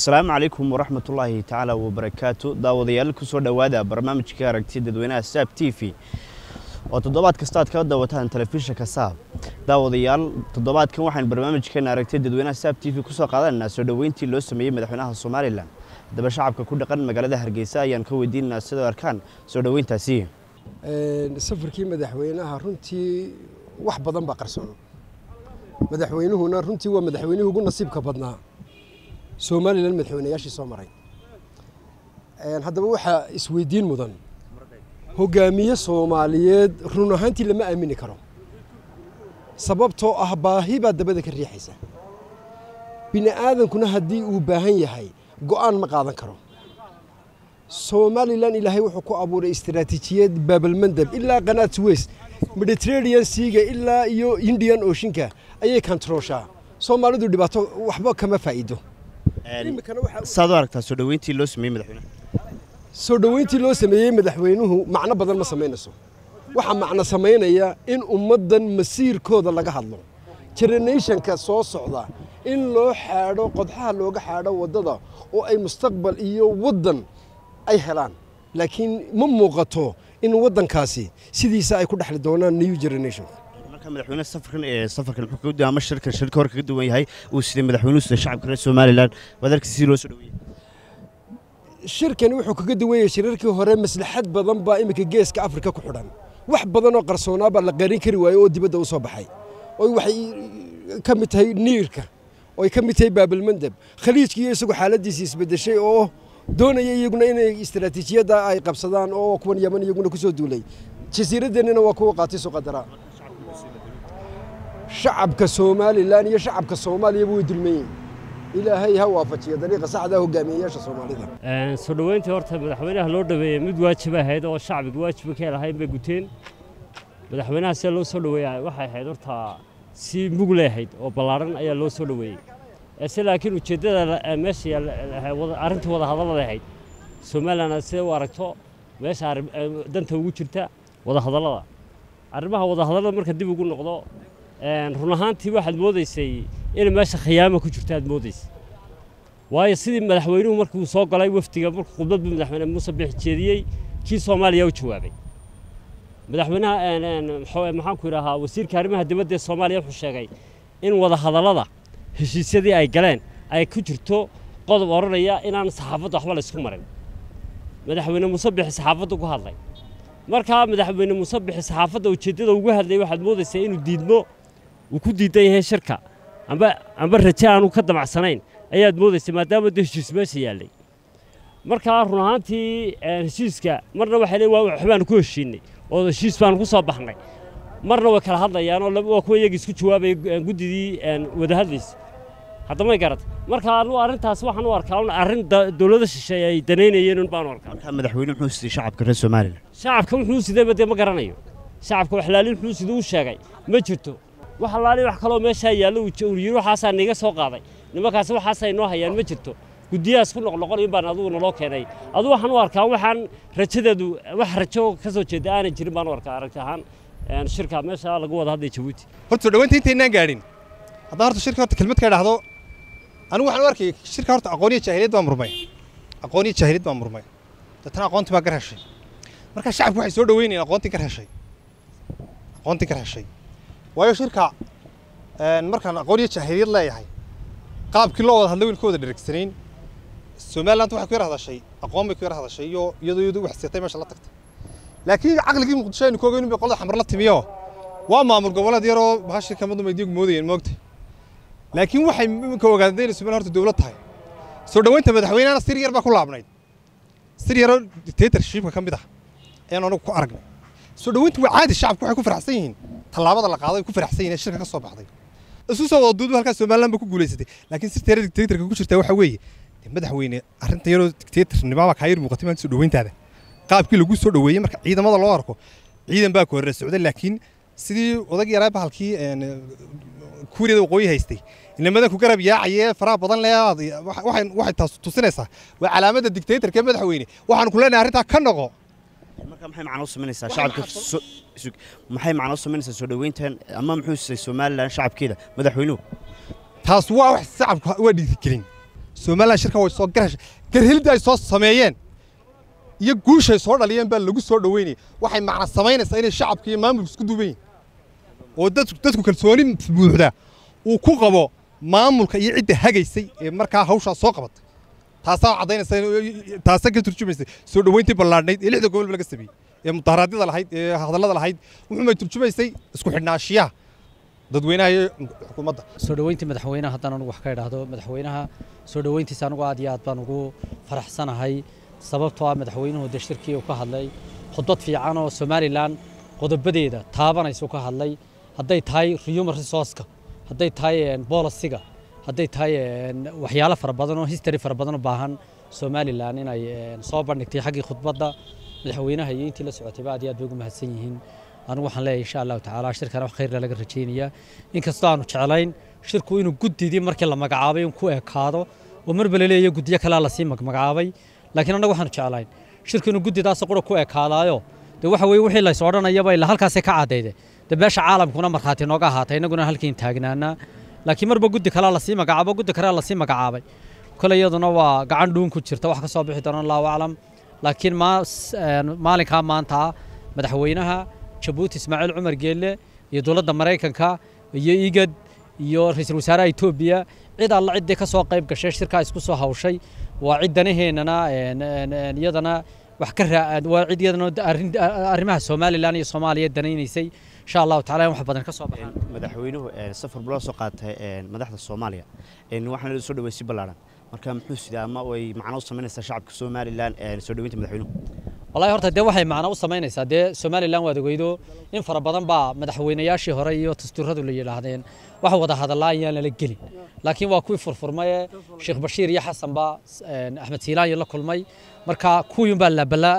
asalaamu calaykum waraxmatullaahi tacaala wabarakaatu daawadayaal kusoo dhowaada barnaamijka aragti dadweynaha saab t v oo toddobaad kasta aad kala daawataan telefishinka saab daawadayaal toddobaadkan waxaan barnaamijkeena aragti dadweynaha saab t v kusoo qaadanaynaa soo dhoweyntii loo sameeyey madaxweynaha somalilan haddaba shacabka ku dhaqan magaalada hargeysa ayaan ka weydiinaynaa sidoo arkaan soo dhoweyntaasi safarkii madaxweynaha runtii wax badan baa qarsoon madaxweynuhuna runtii waa madaxweynihii ugu nasiibka badnaa somalilan madaxweynayaashii soo maray haddaba waxaa isweydiin mudan hogaamiye soomaaliyeed run ahaantii lama aamini karo sababtoo ah baahi baa dabada ka riixaysa bini aadankuna haddii uu baahan yahay go'aan ma qaadan karo somalilan ilaahay wuxuu ku abuuray istaraatiijiyad baabalmandab ilaa qanaat west mediterranean seaga ilaa iyo indian oceanka ayay kantarooshaa soomaalidu dhibaato waxba kama faa'iido saad u aragtaa soo dhoweyntii loo sameeyey madaxweynaha soo dhoweyntii loo sameeyey madaxweynuhu macno badan ma samaynayso waxaa macno samaynaya in ummaddan masiirkooda laga hadlo generationka soo socda in loo xaadho qodxaha looga xaadho waddada oo ay mustaqbal iyo waddan ay helaan laakiin ma muuqato in waddankaasi sidiisa ay ku dhexli doonaan new generation marka madaxweyne safarkan ee safarkan muxuu kaga duwan ama shirkan shirka hore kaga duwan yahay uu siday madaxweynuhu sida shacabka reer somalilan waad arkaysa si loo soo dhoweeyey shirkani wuxuu kaga duwan yahay shirarkii hore maslaxad badan baa iminka geeska afrika ku xidhan wax badan oo qarsoonaa baa la qarin kari waayey oo dibadda u soo baxay oo waxay ka mid tahay niirka oo ay ka mid tahay baabalmandab khaliijkiiyo isagu xaaladiisii isbedeshay oo doonaya iyaguna inay istaraatiijiyadda ay qabsadaan oo kuwan yaman iyaguna ku soo duulay jasiiradeennina waa kuwa qaatay suqadara shacabka somalilan iyo shacabka soomaaliyaba way dulmayeen ilaahay ha waafajiya dariiqa saxda hogaamiyeyaasha soomaalida soo dhoweyntii horta madaxweynaha loo dhaweeyey mid waajib ahayd oo shacbiga waajiba ka lahayn bay guteen madaxweynaha sida loo soo dhoweeya waxay ahayd horta si mugle ahayd oo ballaaran ayaa loo soo dhoweeyey se laakiin ujeeddada meesha arrinta wada hadallada ahayd somalilan sida u aragto meesha danta ugu jirta wada hadallada arrimaha wada hadallada marka dib ugu noqdo run ahaantii waxaad moodaysay in meesha khiyaama ku jirto aad moodaysay waayo sidii madaxweynuhu markuu soo galay wafdiga markuu khudbadbu madaxweyne muuse bix jeediyey kii soomaaliya u jawaabay madaxweynaha maxaan ku idhaahaa wasiirka arrimaha dibadda ee soomaaliya wuxuu sheegay in wada hadallada heshiisyadii ay galeen ay ku jirto qodob odhanaya inaan saxaafadda waxba la isku marin madaxweyne muuse bixi saxaafadda ku hadlay markaa madaxweyne muuse bixi saxaafadda ujeeddada ugu hadlayay waxaad moodaysaa inuu diidmo uu ku diidan yahay shirka amba amba raje aanu ka damacsanayn ayaad moodaysay maadaama de heshiis meesha yaallay markaa run ahaantii heshiiska marna waxay leeyiin waa waxbaanu ku heshiinay oo heshiis baanu ku soo baxnay marna way kala hadlayaan oo waa kuwa iyagii isku jawaabaya guddidii wada hadlaysa haddamay garata marka anu arrintaas waxaan u arkaa un arrin dowladda shisheeye ay danaynayeen un baanu arkaa marka madaxweyne muxuu siday shacabka reer somalilan shacabka wuxuu sidayba dee ma garanayo shacabka waxlaali wuxuu siduu u sheegay ma jirto wax allaali wax kaloo meeshaa yaallo uu yidhi waxaasaa niga soo qaaday nimankaasi waxaasay noo hayaan ma jirto guddiyahaas ku noqnoqonayo baan adugu naloo keenay adu waxaan u arkaa waxaan rajadeedu wax rajo ka soo jeeda aanay jirin baan u arkaa aragti ahaan shirka meesha lagu wada hadlay jabuuti horta soo dhoweynta intaynaan gaadhin haddaan horta shirka horta kelmad ka idhaahdo anigu waxaan u arkay shirka horta aqooniya jaahiliyad baa murmay aqooniya jaahiliyad baa murmay deetana aqoontii baa gar heshay marka shacabku waxay soo dhoweynayeen aqoontii gar heshay aqoontii gar heshay waayo shirka markaan aqooniya jaahiliyad leeyahay qaabkii loo wada hadlay wiil ka wada dheregsanayn somaliland waxay ku yar hadashay aqoon bay ku yar hadashay iyo iyadoo iyadu wax seetay meesha la tagtay laakiin caqligii muqdisho aynu ku ogeyn bay qolada xamar la timiyo waa maamul goboleed yaroo bahashii kamadu maydiyagu moodayeen moogta laakiin waxay iminka ogaadeen inay somaliland horta dowlad tahay soo dhoweynta madaxweynehana sir yar baa ku laabnayd sir yaroo dictatorshipka ka mid ah ayaan anagu ku aragnay soo dhoweyntu waa caadi shacabku waxay ku faraxsan yihiin tallaabada la qaaday ku faraxsan yihiin ee shirka ka soo baxday isu soo wada duudu halkaas somaliland ba ku guulaysatay laakiin sirta yara dictatorka ku jirta waxa weeye madaxweyne arrinta yaroo dictatornimaba kaa yar muuqatay maanta soo dhoweyntaada qaabkii lagu soo dhoweeyey marka ciidamada loo arko ciidan baa ku horre socday laakiin sidii odag yaraa bahalkii kuuriyada waqooyi haystay inamadan ku garab yaacayee faraha badan le waxay taas tusinaysaa waa calaamadda dictatorka ee madaxweyne waxaanu ku leenahay arrintaa ka noqo marka maxay macno u samaynaysaa shacabka maxay macno u samaynaysaa soo dhoweyntan ama muxuu siday somalilan shacabkeeda madaxweynuhu taas waa wax shacabka waa dhiirigelin somalilan shirkan way soo garhashay garhelidda ay soo sameeyeen iyo guushay soo dhaliyeen baa lagu soo dhoweynaya waxay macna samaynaysaa inay shacabka iyo maamulku isku duuban yihin oo dadku dadku kalsooni buuxda uu ku qabo maamulka iyo cidda hagaysay ee markaa hawshaa soo qabatay taasaa caddaynaysa taasaa ka turjumaysay soo dhoweyntii ballaadhnayd ee lixda gobolba laga sameeyey ee mudaharaadyada lahayd ee hadallada lahayd wuxuumay turjumaysay isku xidhnaashiyaha dadweynaha iyo xukuumadda soo dhoweyntii madaxweynaha haddaan anugu wax ka idhaahdo madaxweynaha soo dhoweyntiisa anugu aad iyo aad baan ugu faraxsanahay sababtoo ah madaxweynuhu dee shirkii uu ka hadlay khudbad fiican oo somalilan qodobadeeda taabanaysa ka hadlay hadday tahay human resourceka hadday tahay bolisiga hadday tahay waxyaalo fara badan oo history fara badan u baahan somalilan inay soo bandhigtay xaggii khudbadda madaxweynaha iyo intii la socotayba aad iyo aad bay ugu mahadsan yihiin anigu waxaan leeyahay insha allahu tacaala shirkana wax khayrla laga rajaynayaa inkastoo aanu jeclayn shirku inuu guddidii markii la magacaabay in ku ekaado oo marba la leeyahay guddiyo kalea lasii magacaabay laakiin annagu waxaanu jeclayn shirku inuu guddidaas qura ku ekaadaayo dee waxa weeye wixii lays odhanayaba ilaa halkaasay ka caddayde dee beesha caalamkuna markhaati nooga ahaatay innaguna halkiin taagnaanaa laakiin marba guddi kalea lasii magacaabo guddi kalea lasii magacaabay kole iyaduna waa gacan dhuun ku jirta wax ka soo bixi doona allahu aclam laakiin maalinkaa maanta madaxweynaha jabuuti ismaaciil cumar geelle iyo dowladda maraykanka iyo igad iyo ra-iisul wasaaraha etoobiya cid alla ciddii ka soo qayb gashay shirkaa isku soo hawshay waa cid danaheennana iyadana wax ka waa cid iyadana arrimaha somalilan iyo soomaaliya danaynaysay insha allahu tacala in wax badan ka soo baxaan madaxweynuhu safar bula soo qaatay madaxda soomaaliya waxaana soo dhaweysay ballaaran marka muxuu sidaa ama way macno u samaynaysaa shacabka somalilan soo dhaweynta madaxweynuhu wallahi horta dee waxay macno u samaynaysaa dee somalilan waad ogeydo in fara badan baa madaxweynayaashii hore iyo dastuuradu la yidhaahdeen wax wada hadallaa ayaan lala gelin laakiin waa kuwii furfurmaye sheekh bashiir iyo xasan baa axmed siilaanyo la kulmay marka kuwiin baa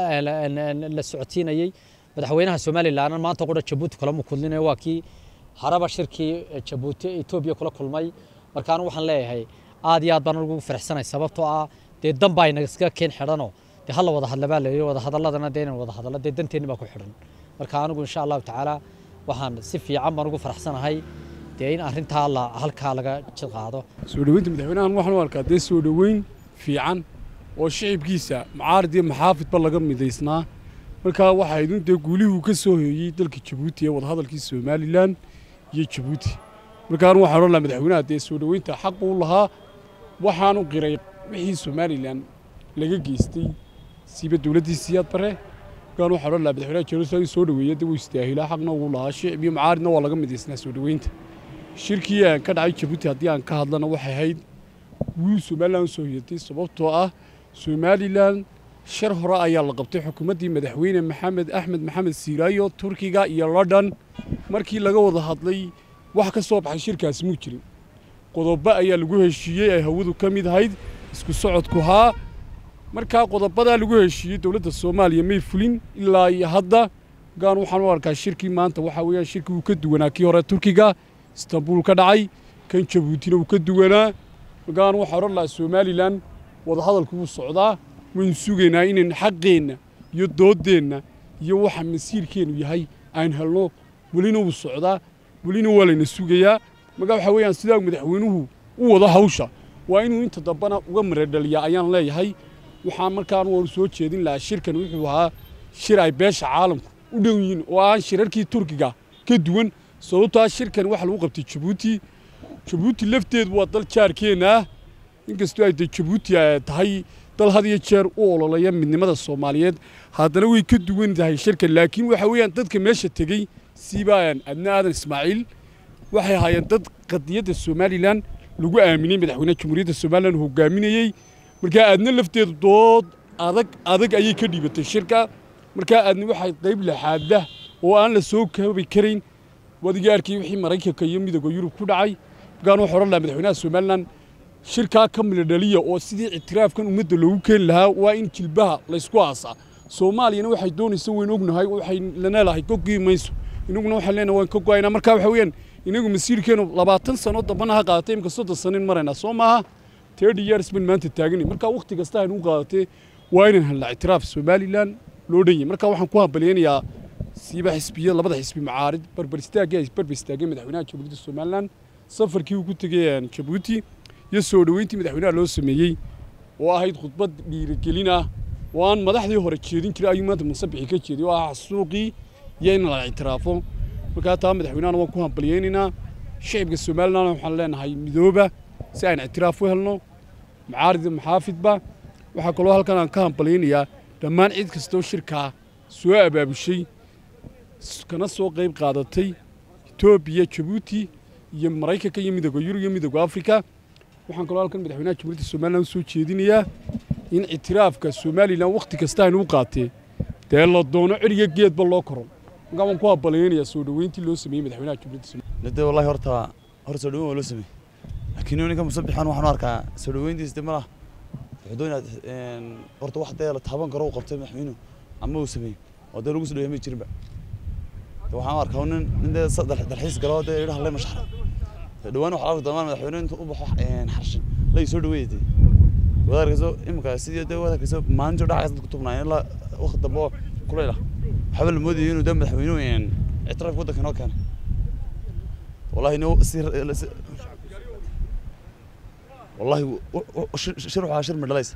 la socodsiinayey madaxweynaha somalilan maanta qura jabuuti kulama kudlinayo waa kii haraba shirkii jabuuti etoobiya kula kulmay marka anigu waxaan leeyahay aad iyo aad baan ugu faraxsanay sababtoo ah dee dan baa inaga keen xidhanoo dee hala wada hadla baa leeyahay wada hadalladana dee inaan wada hadallo dee danteenni baa ku xidhan marka anigu insha allahu tacaala waxaan si fiican baan ugu faraxsanahay dee in arrintaa la halkaa laga jid qaado soo dhoweynta madaxweynahan waxaan u arkaa dee soo dhoweyn fiican oo shicibkiisa mucaarid iyo maxaafidba laga midaysnaa markaa waxaa idin dee guulihii uu ka soo hooyey dalka jabuuti ee wadahadalkii somalilan iyo jabuuti markaan waxaan odhan lahaa madaxweynaha dee soo dhoweynta xaq uu lahaa waxaanu qiray wixii somalilan laga geystay siiba dowladdii siyaad bare markaan waxaan odhan lahaa madaxweynaha jerusalem soo dhoweeya dee wuu istaahilaa xaqna uu lahaa shicib iyo mucaaridna waa laga midaysnaa soo dhoweynta shirkii aan ka dhacay jabuuti haddii aan ka hadlana waxay ahayd guul somalilan soo hiyatay sababtoo ah somalilan shar hore ayaa la qabtay xukuumaddii madaxweyne maxamed axmed maxamed siiraayo turkiga iyo london markii laga wada hadlay wax ka soo baxay shirkaasi muu jirin qodobo ayaa lagu heshiiyey ay hawadu ka mid ahayd isku socodku haa markaa qodobadaa lagu heshiiyey dowladda soomaaliya may fulin ilaa iyo hadda gaan waxaan u arkaa shirkii maanta waxaa weeyaan shirkii uu ka duwanaa kii hore turkiga istanbul ka dhacay kan jabuutina uu ka duwanaa gaan waxaan odhan lahaa somalilan wadahadalku wuu socdaa waynu sugaynaa inayn xaqeenna iyo dooddeenna iyo waxa masiirkeennu yahay aan helno welina wuu socdaa welina waa layna sugayaa markaa waxaa weeyaan sidaa madaxweynuhu u wado hawsha waa inuu inta dambana uga maradhaliyaa ayaan leeyahay waxaan markaan waanu soo jeedin lahaa shirkan wuxuu ahaa shir ay beesha caalamku u dhow yihiin oo aan shirarkii turkiga ka duwan sababtaa shirkan waxa lagu qabtay jabuuti jabuuti lafteedu waa dal jaarkeenna ah inkastoo ay de jabuuti tahay dal had iyo jeer u ololaya midnimada soomaaliyeed haddana way ka duwan tahay shirkan laakiin waxa weeyaan dadka meesha tegey siibaan adna aadan ismaaciil waxay ahaayeen dad qadiyadda somalilan lagu aaminay madaxweynaha jamhuuriyadda somalilan hogaaminayey markaa aadna lafteedu dood adag adag ayay ka dhiibatay shirka markaa aadna waxay qayb laxaada oo aan la soo koobi karayn wadiga arkay wixii maraykanka iyo midooda yurub ku dhacay markaan wuxuu odhan lahaa madaxweynaha somalilan shirkaa ka miladhaliya oo sidii ictiraafkan ummadda loogu keeni lahaa waa in jilbaha laysku aasaa soomaaliyana waxay doonaysa wayn ognahay waxay laneleahay goggii mayso inaguna waxaan leenahay waan ka go'aynaa marka waxa weeyaan inagu masiirkeenu labaatan sano dambana ha qaadatay imika soddon sano in maraynaa soo maaha thirty years ban maanta taaganay marka waqti kasta haynu u qaadatee waa inaan helnaa ictiraaf somalilan loo dhan yahay marka waxaan ku hambalyaynayaa siiba xisbiya labada xisbi macaarid barbar istaagii ay barbar istaageen madaxweynaha jamhuuriyadda somalilan safarkii uu ku tegay jabuuti iyo soo dhoweyntii madaxweynaha loo sameeyey oo ahayd khudbad dhiirigelin ah oo aan madaxdii hore jeedin jiray ayuu maanta musabixi ka jeeday oo ah xasuuqii iyo in la ictiraafo markaa taa madaxweynahana waan ku hambalyaynaynaa shicibka somalilandna waxaan leenahay midooba si aan ictiraaf u helno macaarid maxaafidba waxaa kaloo halkan aan ka hambalyaynayaa dhammaan cid kastoo shirkaa soo abaabushay kana soo qayb qaadatay etoobiya jabuuti iyo maraykanka iyo midooda yurub iyo midooda afrika waxaan kaloo halkan madaxweynaha jamhuuriyadda somaliland u soo jeedinayaa in ictiraafka somalilan wakhti kasta aynu u qaatee dee la doono ceriga geedba loo koro markaa waan ku hambalyaynayaa soo dhoweyntii loo sameeyey madaxweynaha jamhuuriyadda somaliland de wallahi horta hor soo dhaweyn waa loo sameeyey laakiin ninka musabixan waxaan u arkaa soo dhaweyntiis de malaha wuxuu doonayaa horta wax dee la taaban karo uu qabtay madaxweynuhu ama uu sameeyey oo dee lagu soo dhaweey ma jirinba de waxaan u arkaa nin nin dee dalxiis galo dee idhaha lay mashaxra dhawaan waxaa arki doonaa madaxweyne intuu u baxo xarshin lay soo dhaweeyay dee wadaarkayso iminka sidii dee wadaarkayso maalintii dhacaysa dadku tubnaayeen ilaa waqti dambe oo kuleyl ah waxaaba la moodayay inuu dee madaxweynuhu ictiraafka waddanka inoo keenay wallahi no si wallahi shir waxaa shir midhalaysa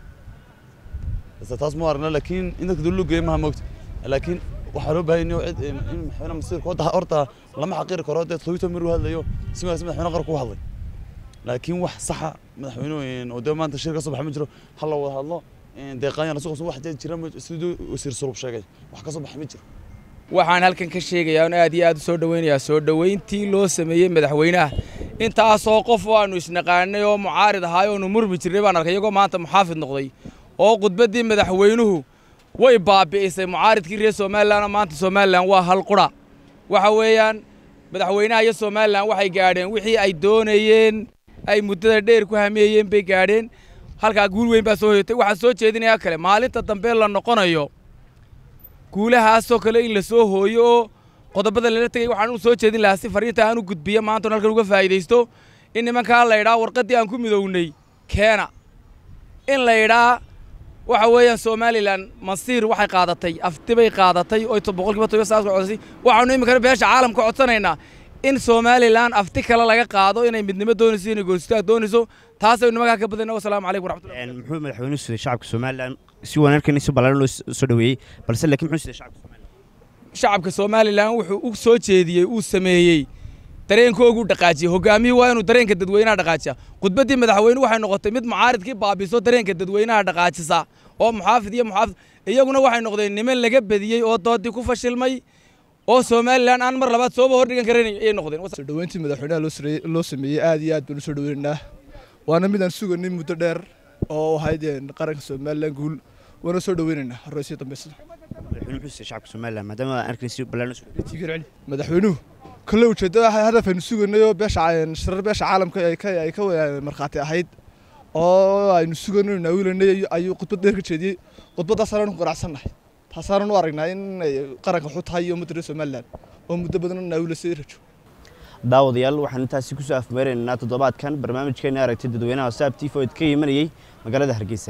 taas ma aragna laakiin in dadka dowladdu geeyo maha moogta laakiin waxaa loo baahan yahay cid in madaxweyne masiirka wadda horta lama xaqiiri karo dee twitter maruu hadlayo si wanaagsan madaxweyne qaranku u hadlay laakiin wax saxa madaxweynuhu oo dee maanta shir ka soo baxa ma jiro ha la wada hadlo deeqaanya la suqabsan wax jira siduu wasiir sulub sheegay wax ka soo baxa ma jiro waxaan halkan ka sheegayaa in aad iyo aad u soo dhoweynayaa soo dhoweyntii loo sameeyey madaxweynaha intaasoo qof oo aanu isnaqaanay oo mucaarid ahaay oonu murmi jirnay baan arkay iyagoo maanta muxaafid noqday oo khudbaddii madaxweynuhu way baabi'isay mucaaridkii reer somalilanoo maanta somalilan waa hal qura waxa weeyaan madaxweynaha iyo somalilan waxay gaadheen wixii ay doonayeen ay muddada dheer ku hameeyeen bay gaadheen halkaa guul weyn baa soo hoyatay waxaa soo jeedinayaa kale maalinta dambe la noqonayo guulahaasoo kale in la soo hooyo oo qodobada lala tegay waxaan u soo jeedin lahaa si fariinta aan u gudbiyo maanta halkan uga faa'iidaysto in nimankaa la idhaa warqaddii aan ku midownay keena in la idhaa waxa weeyaan somalilan masiir waxay qaadatay aftibay qaadatay oo boqolkiiba toban saas codsay waxaanu iminkana beesha caalamka codsanaynaa in somalilan afti kale laga qaado inay midnimo doonayso inay goonistaag doonayso taasaynu nimankaa ka badayna wasalaamu calaykum waraxmatullahi muxuu madaxweynuhu siday shacabka somalilan si wanaagsan si ballaaran loo soo dhaweeyey balse laakiin muxuu siday shacabka somalilan shacabka somalilan wuxuu u soo jeediyey uu sameeyey dareenkoogu dhaqaajiyey hogaamiyii waa inuu dareenka dadweynaha dhaqaajiya khudbaddii madaxweyne waxay noqotay mid mucaaridkii baabiso dareenka dadweynaha dhaqaajisa oo muxaafid iyo muxaafid iyaguna waxay noqdeen niman laga bediyey oo doodii ku fashilmay oo somalilan aan mar labaad sooba hordhigan karan ayay noqdeen soo dhoweyntii madaxweynaha loo sareeyey loo sameeyey aad iyo aad baan u soo dhoweynaynaa waana midaan suganin muddo dheer oo ahayd qaranka somalilan guul waana soo dhoweynaynaa horeysiyo dambeysada madaxweynuhu muxuu siday shacabka somalilan maadaama aan arkin si ballaaran loo soo dhaweeyey madaxweynuhu kale ujeeddada hadaf aynu sugaynay oo beesha shirar beesha caalamka ay ka ay ka markhaati ahayd oo aynu sugaynay naawilanay ayuu khudbad dheer ka jeediyey khudbaddaasaan ku qanacsannahay taasaanan u aragnaa in qaranka wuxuu tahay iyo ummadda reer somalilan oo muddo badan naawilasay rajo daawadayaal waxaan intaasi kusoo afmeeraynaa toddobaadkan barnaamijkeena aragtay dadweynaha saab t v oo ka imanayey magaalada hargeysa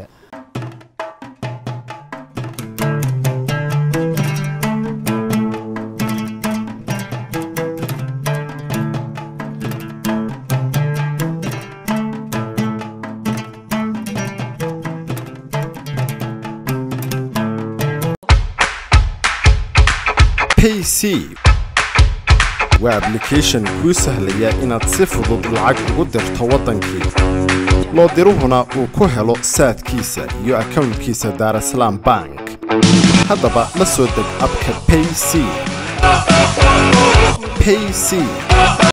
pc waa ablication kuu sahlaya inaad si fudud lacag ugu dirto waddankii loo diruhuna uu ku helo saadkiisa iyo akownkiisa daarasalaam bank haddaba la soo deg abka payc payc